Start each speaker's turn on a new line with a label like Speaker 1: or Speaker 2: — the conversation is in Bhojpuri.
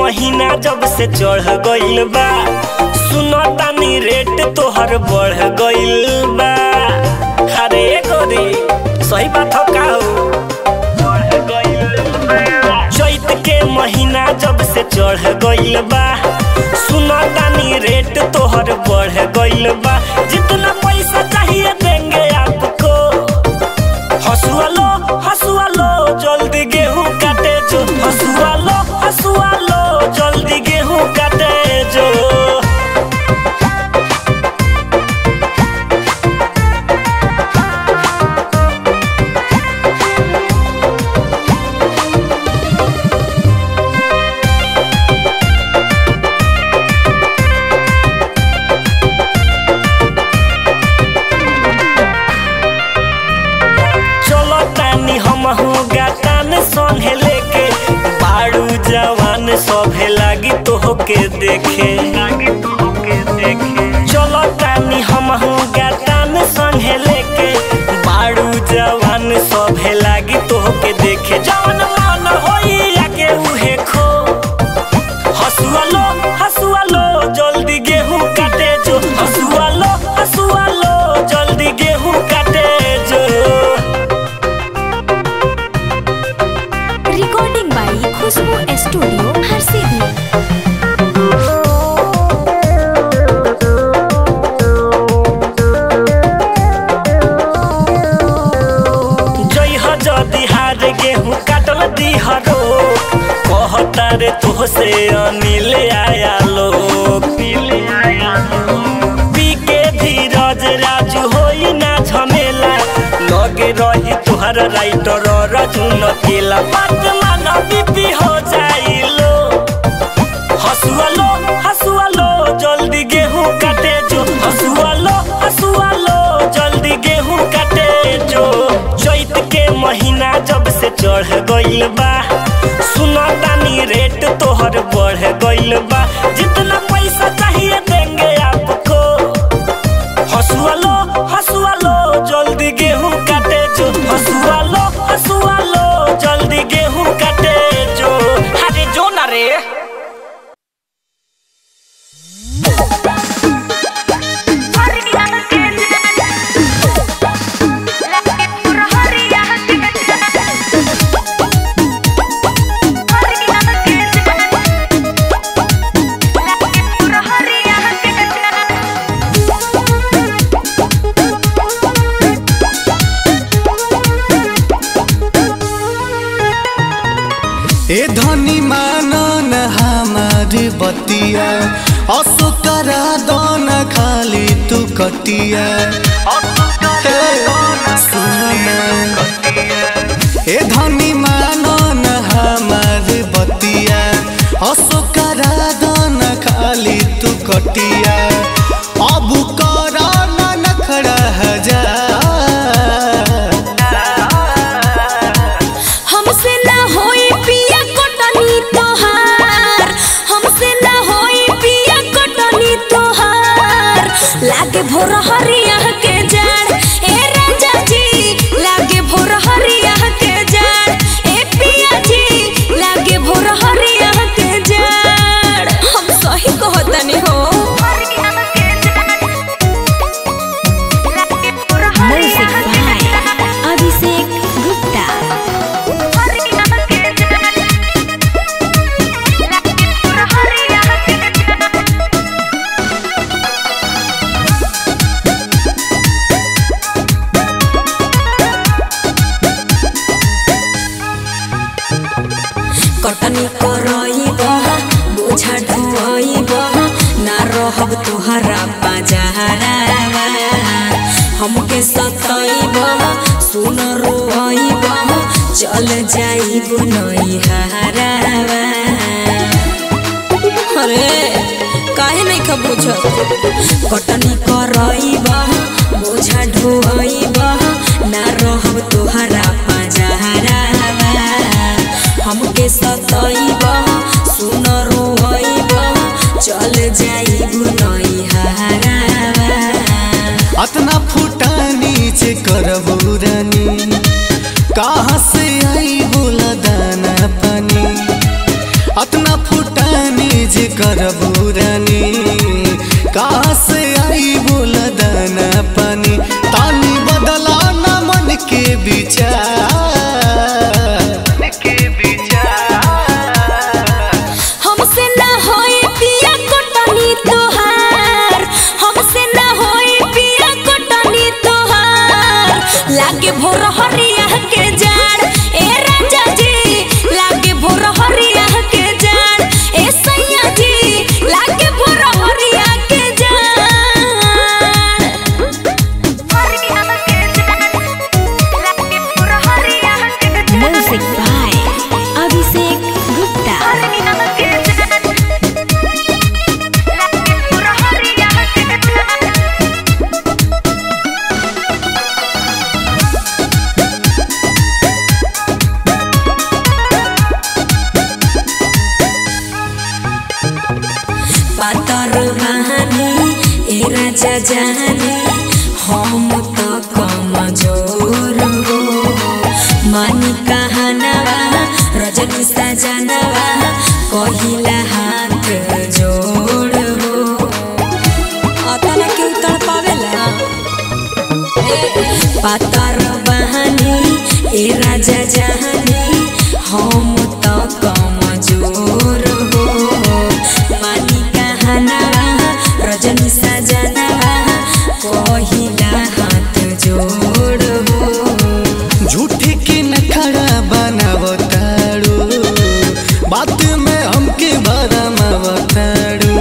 Speaker 1: महीना जब से चढ़ गइल बा सुनो तानी रेट तोहर बढ़ गइल बा अरे गोरी सही बात हो का हो बढ़ गइल बा। चैत के महीना जब से चढ़ गइल बा सुनो तानी रेट तोहर बढ़ गइल बा जितना पैसा चाहिए देंगे आपको हसुआ लो हसुआ लो जल्दी गेहूं काटे जो हसुआ लो हसुआ लो जल्दी गेहूं काटे जो चलो तानी हमहू गातान संगे लेके बाड़ू जवान सभे लागी तोहके देखे चलो तानी हमहू गातान संगे लेके बाड़ू जवान सभे लागी तोहके देखे जवन मन होई आके उहे खो हसुआ लो हसुआ लो जल्दी गेहूं काटे जो हसुआ लो हसुआ लो जल्दी गेहूं काटे जो
Speaker 2: recording by Khushboo studio Harsiddhi
Speaker 1: जई ह जदी हार गेहूं काटल दिहरो कहता रे तोहसे अनिल आया लोग पी के धीरज राजू होई ना झमेला लगे रही तुहर राइटर रजुन केला बात माना बीपी हो जाइलो हसुआ लो हसुआ लो जल्दी गेहूं काटे जो हसुआ लो हसुआ लो जल्दी गेहूं काटे जो चैत के महीना जब से चढ़ गइल बा सुना तानी रेट तोहर बढ़ गइल बा जितना पैसा चाहिए देंगे आपको हसुआ लो हसुआ लो जल्दी गेहूं काटे जो हसुआ लो हसुआ लो जल्दी गेहूं काटे जो अरे जो ना रे
Speaker 3: ए धनी मानन हमार बतिया असुकरा दन खाली तू कटिया हे, सुन ना। ए धनी मानन हमार बतिया असुकरा दन खाली तू कटिया अब करा ना नखरा हजार
Speaker 2: हमसे ना होई पिया कटनी तोहार हमसे ना होई पिया कटनी तोहार लागे भोर हरिया के जान ए राजा जी लागे भोर हरिया के जान ए पिया जी लागे भोर हरिया के जान हम सही कहतनी हो म्यूजिक बाय अभिषेक गुप्ता कटनी करई बह बोझा ढोई बह ना रहब तोहरा बाजारा हमके सतई बह सुन रोई बह चल जाई बुनई हारावा अरे काहे नहीं खा बुझत कटनी करई बह बोझा ढोई बह ना रहब तोहरा बाजारा हमके सतईब सुन रोइब चल जाई बुनई हारावा
Speaker 3: अतना फुटानी से करबू रानी कहाँ से आई बोला दाना पानी अतना फुटानी जे करबू रानी कहाँ से आई बोल दाना पानी तानी बदला ना मन के विचार के विचार
Speaker 2: हमसे ना होई पिया कोटनी तोहार हमसे ना होई पिया कोटनी तोहार लागे भोर हरिया के जाड़ ए राजा जी लागे भोर हरिया के जाड़ ए सैया जी लागे भोर हरिया के जाड़ म्यूजिक बाय अभिषेक गुप्ता पातर बहानी ए राजा जाने हम तो कमजोर हो मानी कहानवा रजनी सजनवा कहिला हाथ जोड़ हो अतना के उतर पावेला पातर बहानी ए राजा जहानी हम तो कमजोर हो मानी कहानवा रजनी सजनवा कहिला हाथ जोड़ हो
Speaker 3: झूठे के नखरा बनावताड़ू बात में हमके भरमावताड़ू